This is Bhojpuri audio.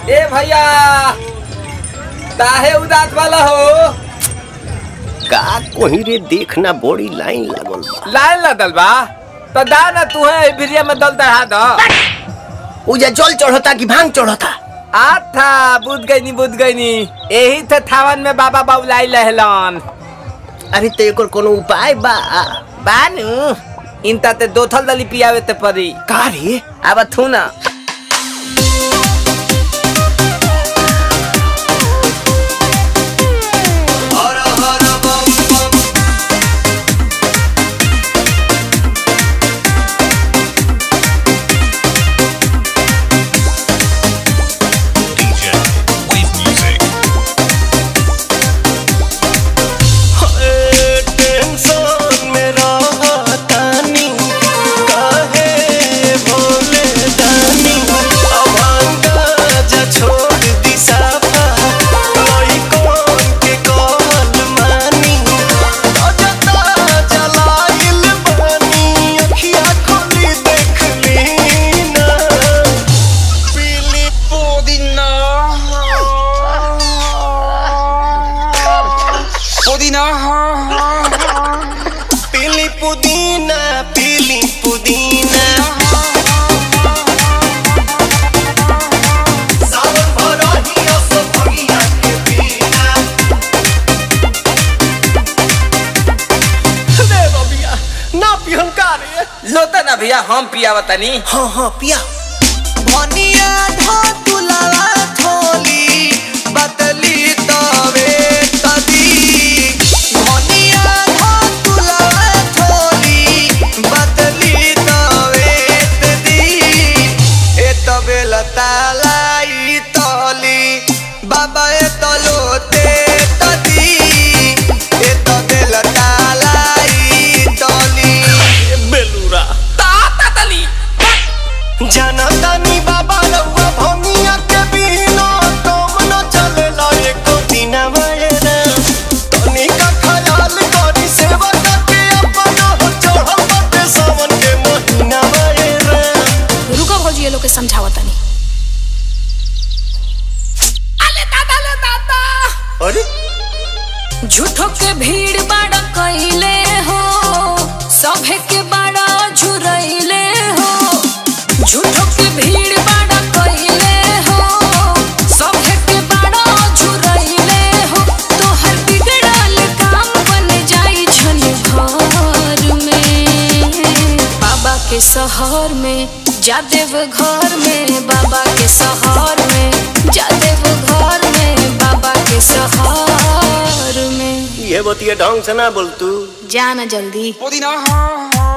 ए भैया काहे उदास वाला हो का कोही रे देखना बड़ी लाइन लागल बा लाइन लदल बा तो दा ना तू है भिरिया में दल दहा दो उजा जल चढ़ता कि भांग चढ़ता आथा बुझ गई नी बुझ गई नी यही थे थावन में बाबा बाबुलाई लहलन अरे तो एकर कोनो उपाय बा बानू इनता ते दो थल दली पियावे ते परी का रे अब थू ना DJ Wave Music. टेंशन में रहतानी काहे भोले दानी अभांगा जा छोड़ दी साफा लइकन के कहल मानी ताजा ताजा लाइल बानी अखिया खोली देख लीना पीली पुदीना पीली पुदीना पीली पुदीना सावन भरहिया सो भगिया के बिना रे बबिया ना पिहन का रे लोता ना भैया हम पियावा तनी हाँ हाँ पिया भनिया धो तुलावा थोली बदली तवे तदी भनिया धो तुलावा थोली बदली तवे तदी ए तबे लतालाई तली बाबा ए तलोते तदी ए तबे लतालाई तली बेलूरा ताता तली जनतानी बाबा रउआ भंगिया के बिना तुम न चलेला एको दिन मयरा तनी का ख्याल करी सेवा करके अपन हो चढ़ल बाटे सावन के महीना मयरा रुको भौजी ये लोग के समझावा तनी अले दादा ले दादा अरे झूठो के भीड़ बाड़ा कइले हो सभे के बाड़ा झुरइले हो झूठो के भीड़ बाड़ा कइले हो सभे के बाड़ा झुरइले हो तोहर बिगड़ल काम बन जाई छन घर में बाबा के शहर में जादेव घर में बाबा के शहर में जादेव घर में बाबा के शहर में ये बतिया ढंग से ना बोल तू जाना जल्दी पुदीना